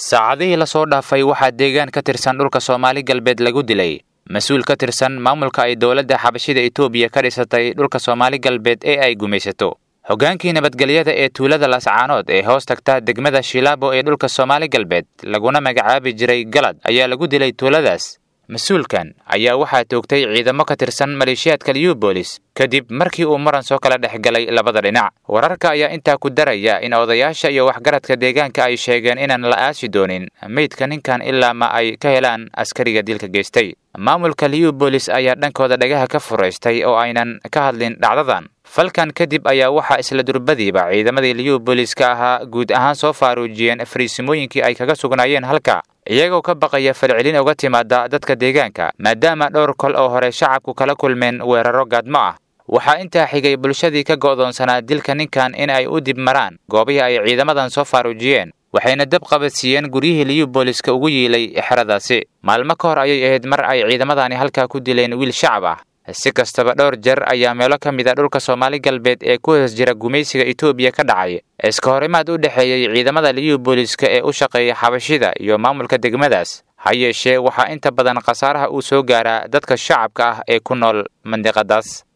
saacadihii lasoo dhaafay waxaa deegaan ka tirsan dhulka soomaali galbeed lagu dilay mas-uul ka tirsan maamulka ay dowladda xabashida etoobiya ka dhisatay dhulka soomaali galbeed ee ay gumaysato hoggaankii nabadgelyada ee tuulada lascaanood ee hoos tagta degmada shilaabo ee dhulka soomaali galbeed laguna magacaabi jiray galad ayaa lagu dilay tuuladaas mas-uulkan ayaa waxaa toogtay ciidamo ka tirsan maleeshiyaadka liubolis kadib markii uu muran soo kala dhex galay labada dhinac wararka ayaa intaa ku daraya in odayaasha iyo waxgaradka deegaanka ay sheegeen inaan la aasi doonin meydka ninkan ilaa ma ay ka helaan askariga dilka geystay maamulka liubolis ayaa dhankooda dhagaha ka furaystay oo aynan ka hadlin dhacdadan falkan kadib ayaa waxaa isla durbadiiba ciidamadii liubooliska ahaa guud ahaan soo faaruujiyeen fariisimooyinkii ay kaga sugnaayeen halka iyagoo ka baqaya falcelin uga timaada dadka deegaanka maadaama dhowr kol oo hore shacabku kala kulmeen weeraro gaadmo ah waxaa intaa xigay bulshadii ka go'doonsanaa dilka ninkan in ay u dib maraan goobihii ay ciidamadan soo faaruujiyeen waxayna dab qabadsiiyeen guryihii liubooliska ugu yiilay xeradaasi maalmo ka hor ayay ahayd mar ay ciidamadani halkaa ku dileen wiil shacab ah si kastaba dhowr jeer ayaa meelo ka mid a dhulka soomaali galbeed ee ku hoos jira gumaysiga etoobiya ka dhacay iska horimaad u dhexeeyey ciidamada liubooliska ee u shaqeeya xabashida iyo maamulka degmadaas ha yeeshee waxaa inta badan khasaaraha uu soo gaaraa dadka shacabka ah ee ku nool mandiqadaas